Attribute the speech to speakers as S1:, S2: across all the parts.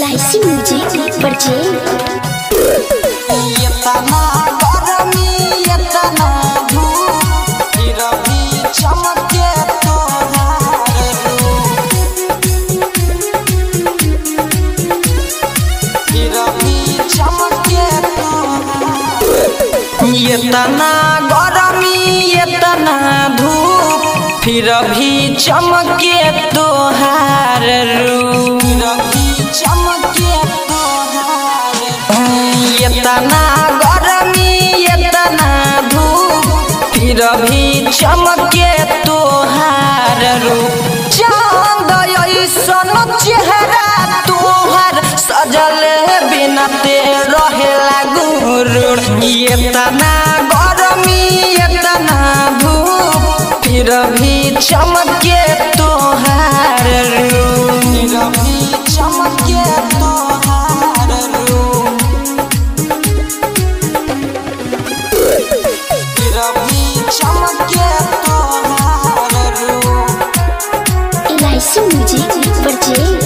S1: LIC music purchase
S2: एतना गरमी एतना धूप फिर भी चमके तोहार रूप फिर भी चमके तोहार एतना गरमी एतना धूप फिर भी चमके तोहार रूप फिर भी चमके तोहार एतना गरमी एतना धूप फिर भी चमके तोहार रूप चांद ऐसन चेहरा तोहार सजल बिना ते रहेला गुरुर एतना गरमी एतना धूप फिर भी चमके तोहार रूप फिर भी चमके तोहार रूप फिर भी चमके तोहार रूप
S1: एलआईसी म्यूजिक परचेज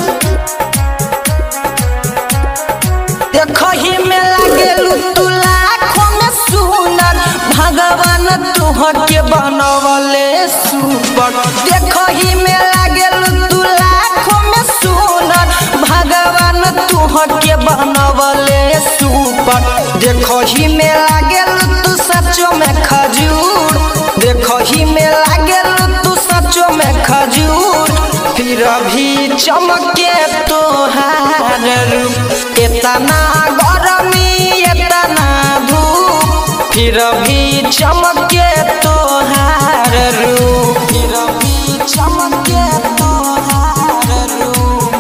S2: देखही में लागेलू तू लाखों में सुनर भगवान तुहके बनवले सुपर देखही में लागेलू तू लाखों में सुनर भगवान तुहके बनवले सुपर देखही में लागेलू तू सचो में खजूर देखही में लागेलू तू सचो में खजूर फिर भी चमके तोहार रूप एतना गरमी एतना धूप फिर भी चमके तोहार रूप फिर भी चमके तोहार रूप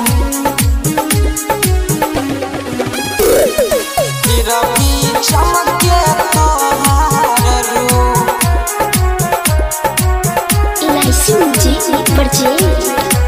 S2: फिर भी चमके तोहार रूप
S1: एलआईसी म्यूजिक परचेज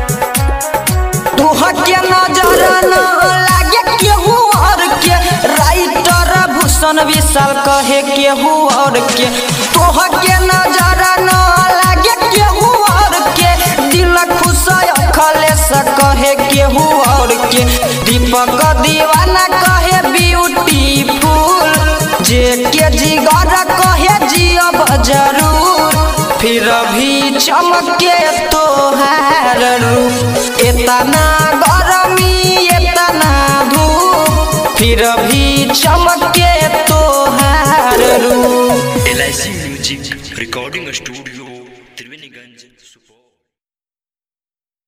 S2: तुहके नजर न लागे केहू और के राइटर भूषण विशाल कहे केहू और के तुहके नजर न लागे केहू और के दिल खुश खलेस कहे केहू और के दीपक दीवाना कहे ब्यूटीफुल जे के जिगर कहे जियब जरूर फिर भी चमके तोहार